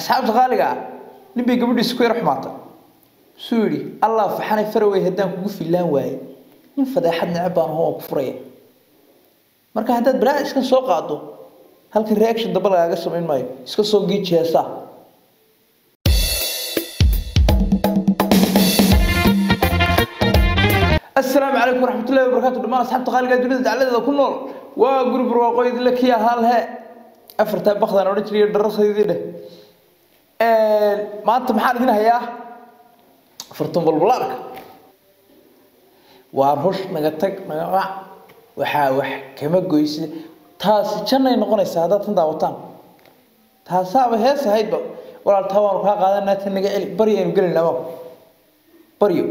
asxaabta qaaliga ah nin bay gabadhiisa ku yar xumaatay suu yidhi allah faxanay farawey haddaan kugu fillaan waaye nin fadeexad neceb baan ahoo oo ku furaya marka haddaad balaa iska soo qaado halkan reaction damba lagaaga samayn maayo iska soo giiji heesaa السلام عليكم ورحمة الله وبركاته دمان أصحاب تقال قاعد دنيا على ذا كل نور وقرب رواقي ذي لك يا هالها أفرت بخذ أنا ورجلي الدراسة ذي ده ما أنت محل هنا هيا فرتم بالبلارك وارهش نقطك نقع وحاوح كما قويس تاس جنة نقول السعادة تنداوتان تاسا بهيس هيد ولا التوار كا قادنا تنقل بريء نقول لهم بريء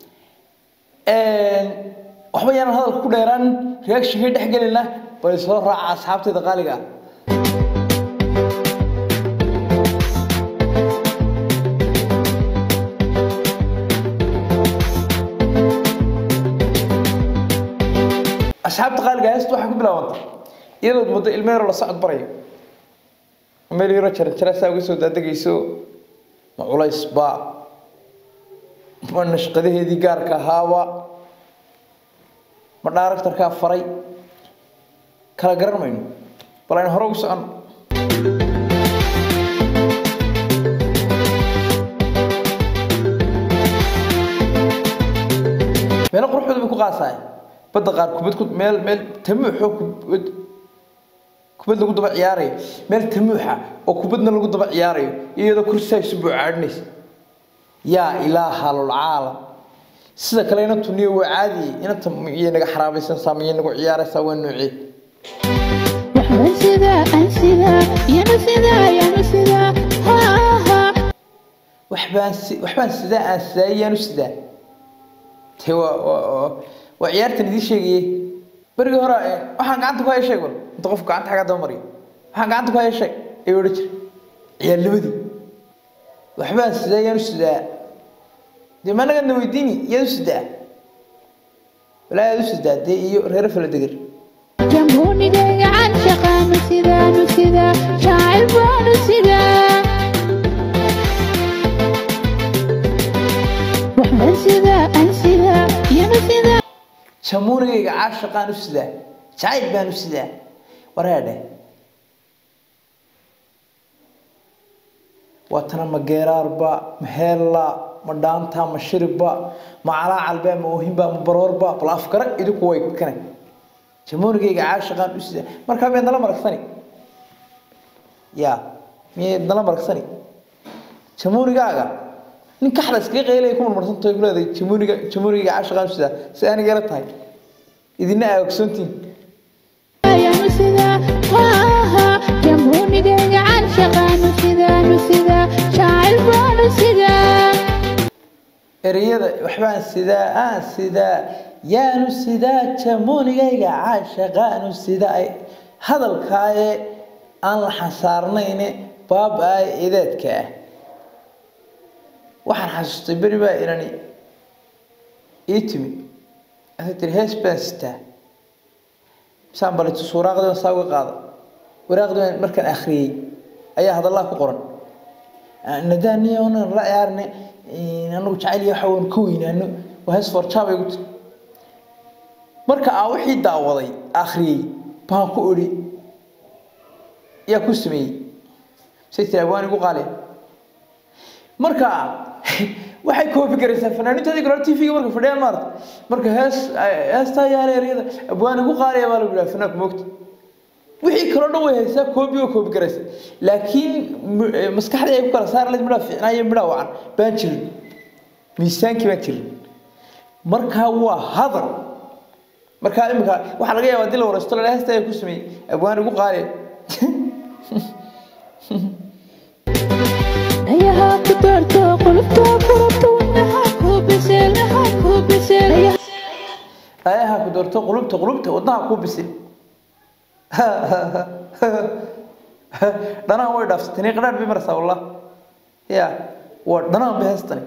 waxba yaanan hadalka ku dheeraan reactionkii dhex gelina bay soo raaca asxaabtayda qaaliga ah asxaabta qaaliga heesta waxay ku bilaabantay iyadood muddo ilmo yaroo la socod barayo meel yaro jaranjaraasaa uga soo daadegayso ma culays ba ma nashqadaheedii gaarka ahaaba ma dhaaraktarkaa faray kala garan mayno bal aynu hore ugu socon meelo quruxdooda bay ku qaasaay badda qaar kubad ku meel meel tamuuxoo kubad kubad lagu daba ciyaarayo meel tamuuxa oo kubadna lagu daba ciyaarayo iyadoo kursiaa isu buucaadhinaysa yaa ilaaha lulcaalam sida kale ina tuniyo waa caadi inanta miyay naga xaraabaysansaa miyay nagu ciyaaraysaa waa noocee waxbaan sidaa aan sidaa yana sidaa yana sidaa haa waxbaan si waxbaan sidaa aan sidaa iyaanu sidaa te waa waa waa- waa ciyaartan idiin sheegayey berigii hore eh, waxaan gacanta ku haya sheeg wal inta qofku gacanta xaggaa daba mariyo waxaan gacanta ku haya sheeg ayuu odhan jiray ciyaarnimadii waxbaan sidaa iyaanu sidaa dee ma anagadna weydiini iyaad u sidaa walaa yaad u sidaa dee iyo reero fala deger jamhuunigayga can shaqaanu sidaanu sidaa shaacir baanu sidaa waxbaan sidaa aan sidaa yana sidaa jamuunigayga caashaqaan u sidaa jacayl baan u sidaa wareedhe waa tana ma geeraarba ma heella ma dhaanta ma shiribba ma calaacalba ma oohinba ma baroorba bal afkara idinku way kane jamuunigayga caashaqaan u sidaa markaa miyaad nala maragsani ya miyayd nala maragsani jamuunigaaga nin kaxda iskaga qeylaya ku marmarsantahay ku leedahay jamuuniga jamuunigayga caashaqaan u sidaa si aniga ila tahay idina aa ogsoontiin yaanu sidaa haa jamhuunigayga can shaqaanu sidaanu sidaa shaacir baanu sidaa ereyada waxbaan sidaa aan sidaa yaanu sidaa jamuunigayga caashaqaanu sidaa ay hadalkaaye aan la xasaarnayne baaba-ay ideedka ah waxaan xasuustay beri baa inani ii timi waxay tiri hees baan sitaa misaan balito suuraaqdii baan saa uga qaada waraaqdii baan markaan akhriyey ayaa hadallaha ku qoran nadaaniya onan la ciyaarne anagu jacayl iyo waxa waan ka weynaano waa hees forjaabay gu tiri marka aa wixii daawaday akhriyey baan ku odhi yaa ku sameeyey say tiri abwaan igu qaaliya marka waxay koobi garaysaa fanaaniintoodii kale t v-ga marka fadhiyaan maarata marka hees heestaa yaala eryada abwaan igu qaaliya baa lagu yidhaha fanaanku moogta wixii kaloo dhan way haysaa koobi oo koobi garaysa laakiin m- eh, maskaxdii ay ku kala saari lahayd midhaa fiicnaa iyo midhaa wacan baan jirin miisaankii baan jirin markaa waa hadal markaa imika waxaa laga yaabaa haddii la waraysto la heesta ayaa ku sameeyey abwaan igu qaaliya dhayaha ku doorto qulubta furabta wadnaha ku biseel naha ku biseel ayaha ku doorto qulubta qulubta wadnaha ku bisil dhanaan way dhaafsatay qadhaan bay maraysaa wallah ya waa dhanaan bay haystani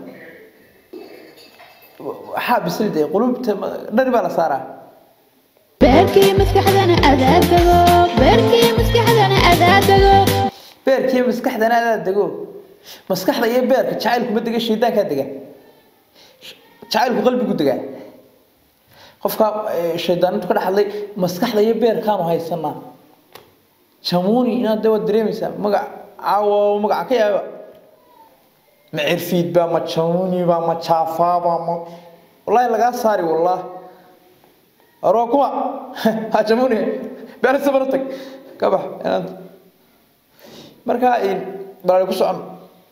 waxaa bisil dee qulubta ma- dhari baa la saaraa beerkii maskaxdana adaa dego beerkii maskaxdana adaa dego beerkii maskaxdana adaa dego maskaxda iyo beerka jacaylku ma dega shaydaankaa dega jacaylku qalbigu degaa qofka shaydaantu ka dhaxlay maskaxda iyo beerkaanu haysanaa jamuuni inaad de waad dareemaysaa magac caawo magaca ka yaaba ma cirfiid baa ma jamuuni baa ma jaafaa baa ma wallahi lagaa saari wallah aroo kuma ha jamuuni beersa bara tag ka bax inaad marka balaali ku socon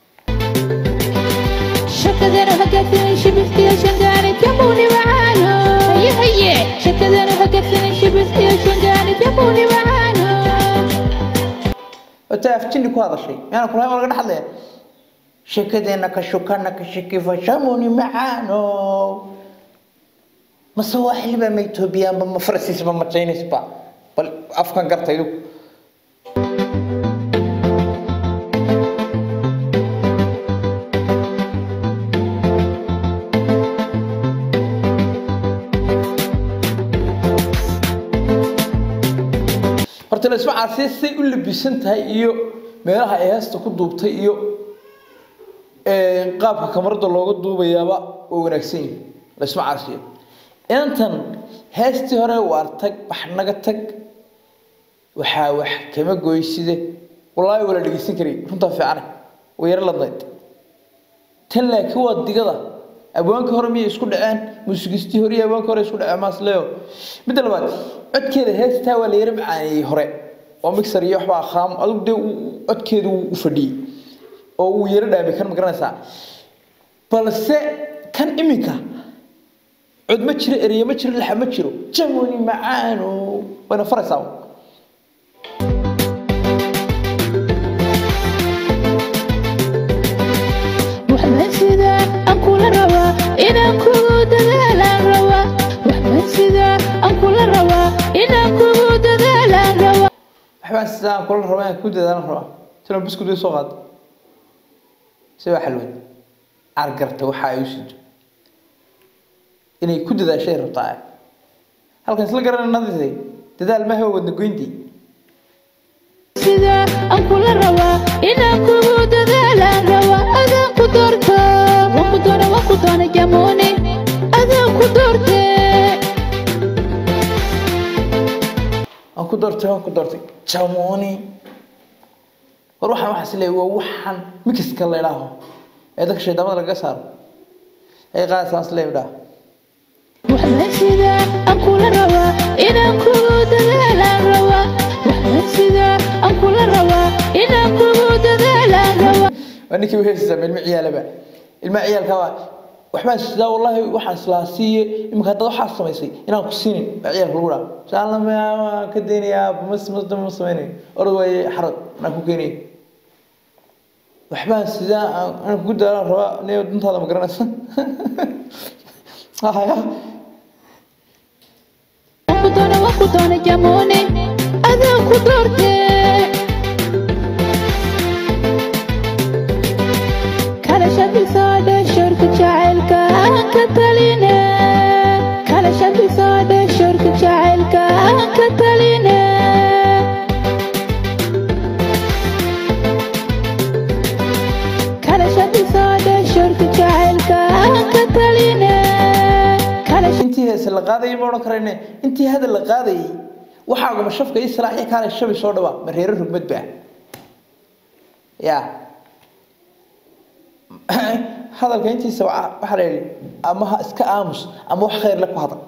شكدنا هكذا شبث يا شنقاني تبوني معانا هيا هيا شكدنا هكذا شبث يا شنقاني تبوني معانا wata afjini ku hadashay miyaana kulahay waa laga dhaxlaya sheekadeena ka shukana ka shakifa shamuni macaano mase waa xiliba ma etoobiyaanba ma farasiisba ma jaynisba bal afkan gartaydu horta laisma caasiya say u labisan tahay iyo meelaha ay heesta ku duubtay iyo qaabka kamarada looga duubayaaba waa wanaagsan yihi laisma caasiyo intan heestii hore waar tag bax naga tag waxaa wax kama goyside wallaahi waa la dhegeysan karay runtaa fiicane way yaro ladnayd tan laakiin waa digada abwaanka hore miyay isku dhaceen muusigistii hore iyo abwaanka hore isku dhaceen maasleo midda labaad codkeeda heestaa waa la yaro macaaneeyey hore oo mixer iyo waxbaa khaam adigu dee codkeedu u fadhiyey oo uu yaro dhaamay kan ma garanaysaa balse kan iminka cod ma jiro ereye ma jiro laxa ma jiro jamoni macaano wayna faraysaa waxbaan sidaa aan kula rabaa inaan kugu dadaalaan rabaa waxbaan sidaa aan kula rabaa inaan kugu dadaalaan rabaa waxbaan sidaan kula rabaa inaan ku dadaalan rabaa tilo biskud way soo qaada si waa xalwad cargarta waxa ay u sido inay ku dadaashay rabtaa halkan isla garanay nadisay dadaal ma hawa wadna goyntii sidaa aan kula rabaa inaan kugu dadaalaan rabaa adaan ku doorta waan ku doona waan ku doona jamuuni adaan ku doortee waan ku doortay waan ku doortay jamoni war waxaan waxaas leeyahay waa waxaan mikiska la idhaaho ee dadka shaydaamada laga saaro ay qaadasaas leeyahay idhaah waxbaan sidaa aan kula rabaa inaan kugu dadaalaan rabaa waxbaan sidaa aan kula rabaa inaan kugu dadaalaan rabaa waa ninkii uheysisaa ilma ciyaalaba ilma ciyaalka waa waxbaan sidaa wallaahi waxaan islaa siiye iminka haddaad waxaas samaysay inaan ku siinin baa ciyaalka lagu dhaha saalama waan ka daynayaa mas masdama ma samaynayo orod waaye xarad anaan ku keenaya waxbaan sidaa aan aan kugu daalaan rabaa ne duntaada ma garanaysa haya waan ku doona waan ku doona jamuuni adaan ku doortee kala shabisaadhe shorka jacaylka aan ka taline kala shabisaadhe shorka jacaylka aan ka taline kala shabisaadhe shorka jacaylka aan ka taline kala intii heese la qaadayay ma odhan karayne intii hadal la qaadayay waxaaguma shafka ii salaax iyo kaalay shabi soo dhawaa ma reero rugmad baa ya hadalka intiisa waxa waxaa la yidhi ama ha iska aamus ama wax khayr le ku hadal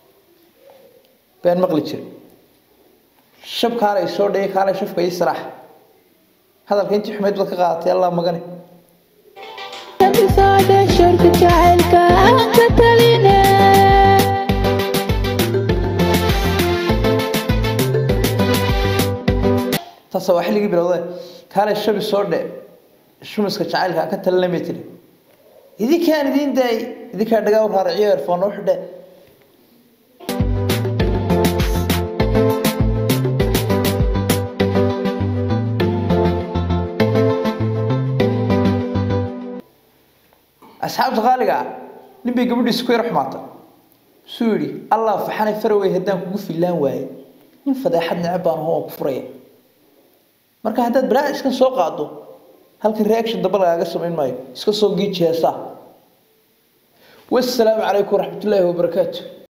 been maqli jira shab kaalay soo dhayay kaalay shafka ii salaax hadalka intii xumeyd baad ka qaadatay allah magane shabisaadhe shorka jacaylka aan ka taline taasa waa xilligii bilowday kaalay shabi soo dhe shumiska jacaylka ka talinamay tiri idinkaan idiin daayay idinkaa dhagaa u raaraciyo erfoon u xidhe asxaabta qaaliga ah nin bay gabadhiisa ku yar xumaatay suu yidhi allah faxanay farawey haddaan kugu fillaan waaye nin fadeexad neceb baan ahoo oo ku furaya marka haddaad balaa iskan soo qaado halkan reaction damba lagaaga samayn maayo iska soo giiji heesaa wasalaamu calaykum waraxmatullaahi wabarakaatu